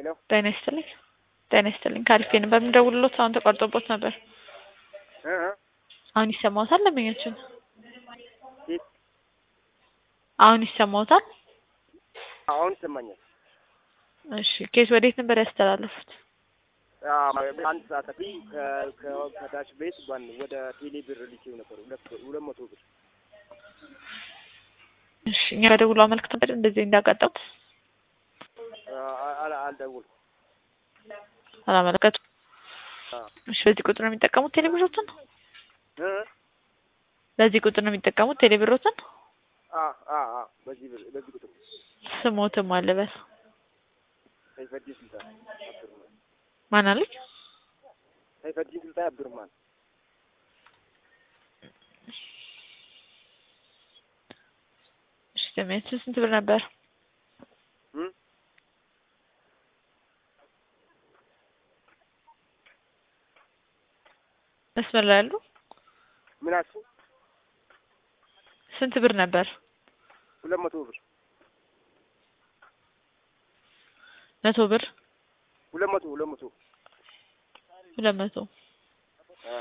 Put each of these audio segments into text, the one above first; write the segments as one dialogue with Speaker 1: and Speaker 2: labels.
Speaker 1: ሄሎ
Speaker 2: ጤና ይስጥልኝ። ጤና ይስጥልኝ። ካሪፌ ነበር የምደውልሎት አሁን ተቋርጦቦት ነበር።
Speaker 1: እ እ
Speaker 2: አሁን ይሰማዎታል? ለምኛችን
Speaker 1: ኬት
Speaker 2: አሁን ይሰማዎታል?
Speaker 1: አሁን ይሰማኛል።
Speaker 2: እሺ ኬስ ወዴት ነበር ያስተላለፉት?
Speaker 1: አዎ፣ አንድ ሰዓት በፊት ከ- ከ- ከዳሽ ቤት ባን ወደ ቴሌ ብር ልኬው ነበር ሁለት ሁለት መቶ ብር
Speaker 2: እሺ እኛ በደውሎ አመልክተን ነበር እንደዚህ እንዳጋጠሙት
Speaker 1: አ- አ- አልደውልኩም።
Speaker 2: አላመለከቱ።
Speaker 1: አዎ።
Speaker 2: እሺ በዚህ ቁጥር ነው የሚጠቀሙት ቴሌብሮትን?
Speaker 1: እ እ
Speaker 2: በዚህ ቁጥር ነው የሚጠቀሙት ቴሌብሮትን?
Speaker 1: አ አ አ በዚህ ብር በዚህ ቁጥር
Speaker 2: ስሞትም አለበት
Speaker 1: ሰይፈዲን ስልጣን አብዱርማን
Speaker 2: ማን አለኝ?
Speaker 1: ሰይፈዲን ስልጣን አብዱርማን
Speaker 2: እሺ ደሚያችን ስንት ብር ነበር?
Speaker 1: እ
Speaker 2: መስመር ላይ ያሉ
Speaker 1: ምን አልሽኝ?
Speaker 2: ስንት ብር ነበር?
Speaker 1: ሁለት መቶ ብር
Speaker 2: መቶ ብር
Speaker 1: ሁለት መቶ ሁለት መቶ
Speaker 2: ሁለት መቶ
Speaker 1: አ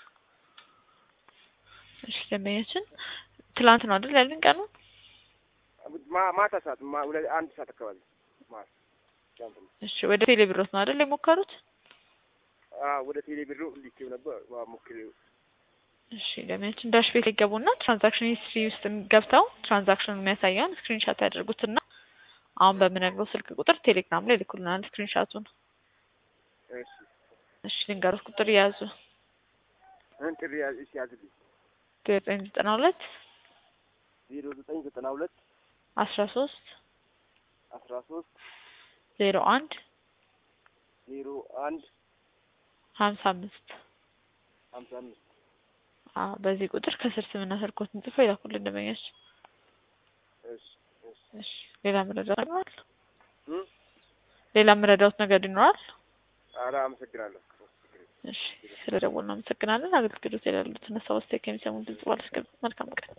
Speaker 2: እሺ ደንበኛችን ትላንት ነው አይደል ያሉኝ ቀኑ?
Speaker 1: ማ- ማታ ሰዓት ማ- ሁለት አንድ ሰዓት አካባቢ ማታ ጃምፕ
Speaker 2: እሺ ወደ ቴሌብሮት ነው አይደል የሞከሩት?
Speaker 1: አ ወደ ቴሌ ብር ልኬው ነበር ዋ- ሞክሬው
Speaker 2: እሺ ደንበኛችን ዳሽ ቤት ይገቡና ትራንዛክሽን ሂስትሪ ውስጥ ገብተው ትራንዛክሽን የሚያሳየውን ስክሪንሻት ያደርጉትና አሁን በምነግረው ስልክ ቁጥር ቴሌግራም ላይ ልኩልናል ስክሪንሻቱን።
Speaker 1: እሺ
Speaker 2: እሺ ልንገሩት ቁጥር የያዙ
Speaker 1: እን ጥሪ ያዝ እሺ ያዝልኝ
Speaker 2: ዘጠኝ ዘጠና ሁለት
Speaker 1: ዜሮ ዘጠኝ ዘጠና ሁለት
Speaker 2: አስራ ሶስት
Speaker 1: አስራ ሶስት
Speaker 2: ዜሮ አንድ
Speaker 1: ዜሮ አንድ
Speaker 2: ሀምሳ አምስት
Speaker 1: ሀምሳ አምስት
Speaker 2: አዎ በዚህ ቁጥር ከስር ስምና ስልኮትን ጽፈው ይላኩልን ደንበኛችን።
Speaker 1: እሺ እሺ
Speaker 2: እሺ ሌላ መረዳት ይኖራል?
Speaker 1: እ
Speaker 2: ሌላ መረዳት ነገር ይኖራል?
Speaker 1: ኧረ አመሰግናለሁ።
Speaker 2: እሺ ስለ ደወልን አመሰግናለን። አገልግሎት ያሉትን ሀሳብ አስተያየት ከሚሰሙን ድምጽ ባለስከ መልካም ቀን